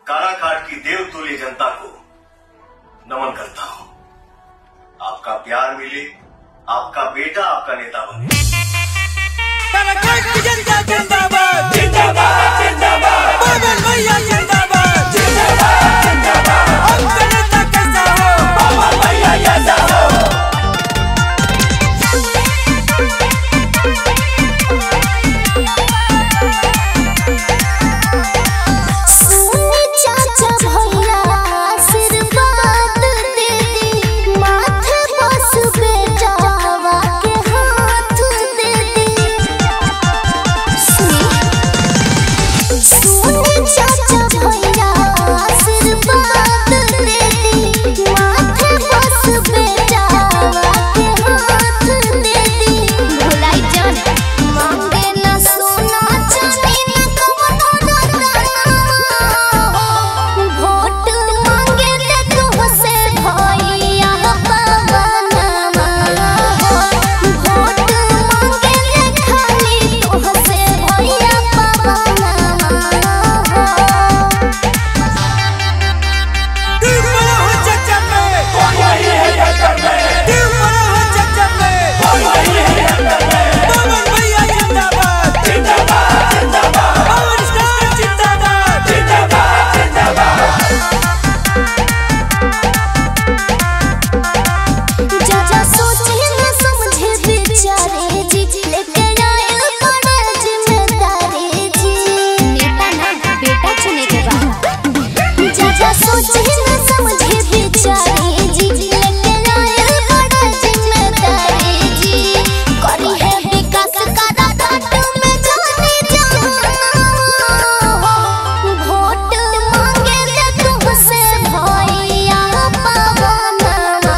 काराकाट की देवतुल्य जनता को नमन करता हूं आपका प्यार मिले आपका बेटा आपका नेता बने काराकाट की जनता जिंदाबाद जिंदाबाद जिंदाबाद पवन भैया जिंदाबाद जिंदाबाद जिंदाबाद आपका नेता कैसा हो पवन भैया जैसा हो सुनी चाचा भैया आशीर्वाद दे दे माथे बस बेटावा के हाथ दे दे सुनी चाचा भैया आशीर्वाद दे दे माथे बस बेटावा के हाथ दे दे भुलाई जान मांगे न सोना चांदी न कवनो वोट मांगे ले तुहसे भैया पवनमा वोट मांगे ले खाली तुहसे भैया पवनमा दिल बड़ा हो चचा पे कौन वही है चचा पे दिल बड़ा हो चचा पे कौन वही है चचा पे पवन भैया जिंदाबाद जिंदाबाद जिंदाबाद पवन स्टार जिंदाबाद जिंदाबाद जिंदाबाद चाचा सोचे न समझे बेचारे जी लेके आए बड़ा जिम्मेदारी जी नेता ना बेटा चुने के बाद चाचा सोचे न समझे बेचारे जी लेके आए बड़ा जिम्मेदारी जी करी है विकास का घाट में जाने जाओ वोट मांगे ले तुमसे भैया पवनमा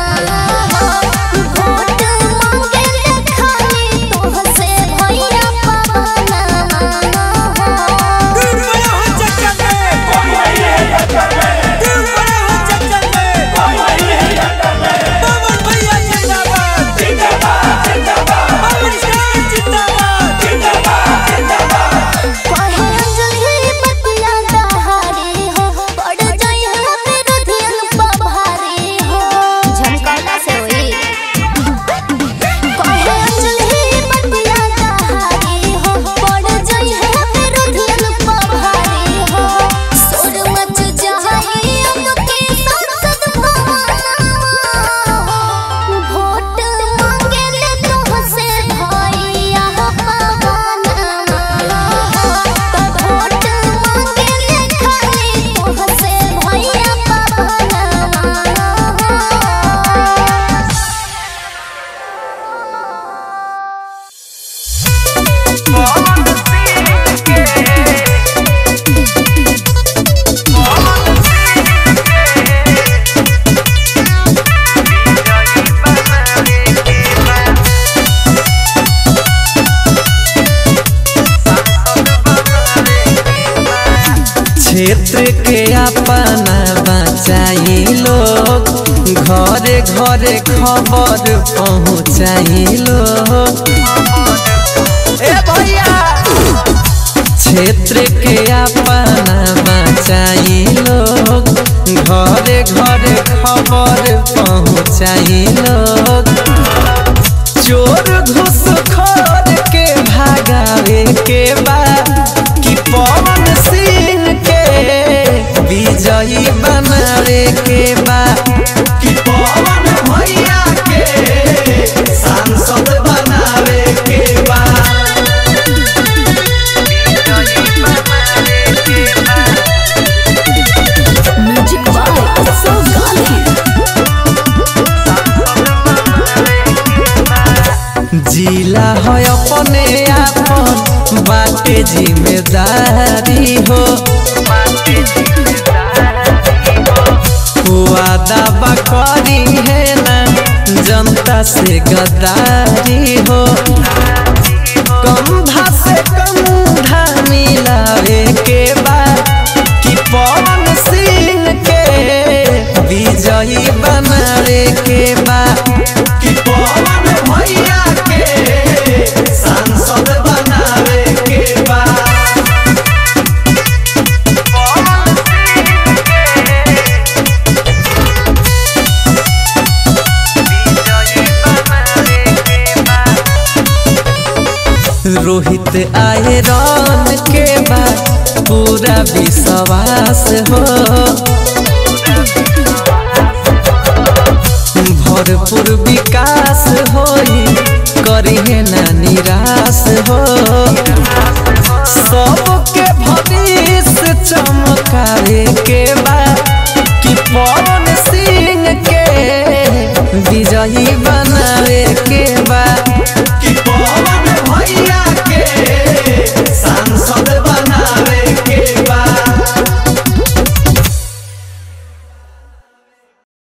वोट मांगे ले खाली तुमसे भैया पवनमा दिल बड़ा हो चचा पे कौन वही है चचा पे दिल बड़ा हो चचा पे कौन वही है चचा पे पवन भैया जिंदाबाद जिंदाबाद जिंदाबाद पवन स्टार जिंदाबाद जिंदाबाद जिंदाबाद कहे अंजलि बतिया दहाड़ी हो पड़ जाए मेरे धियन पभारी हो झमकौला से होई कहे अंजलि बतिया दहाड़ी हो पड़ जाए मेरे धियन पभारी हो सुर मच जाए उनके संसद भवनमा वोट मांगे ले तुमसे भैया पवनमा वोट मांगे ले खाली तुमसे भैया पवनमा क्षेत्र के अपना बचाई लोग घरे घरे खबर पहुँचाई लोग ए भैया क्षेत्र के अपना बचाई लोग घरे घरे खबर पहुँचाई लोग चोर घुसखोर के भागावे के बाद कि पवन सिंह के विजयी बनावे के बाद कि पवन भैया के सांसद बनावे के बाद विजयी बनावे के बाद म्यूजिक बाय सो जिला है अपने आपन बाटे जिम्मेदारी हो वादा बकरी है ना जनता से गद्दारी हो कंधा से कंधा मिलावे के बाद कि पवन सिंह के विजयी बनावे के बाद कि पवन भैया के सांसद बनावे के बाद पवन सिंह पूरा विश्वास हो भरपूर विकास होई करिहे ना निराश हो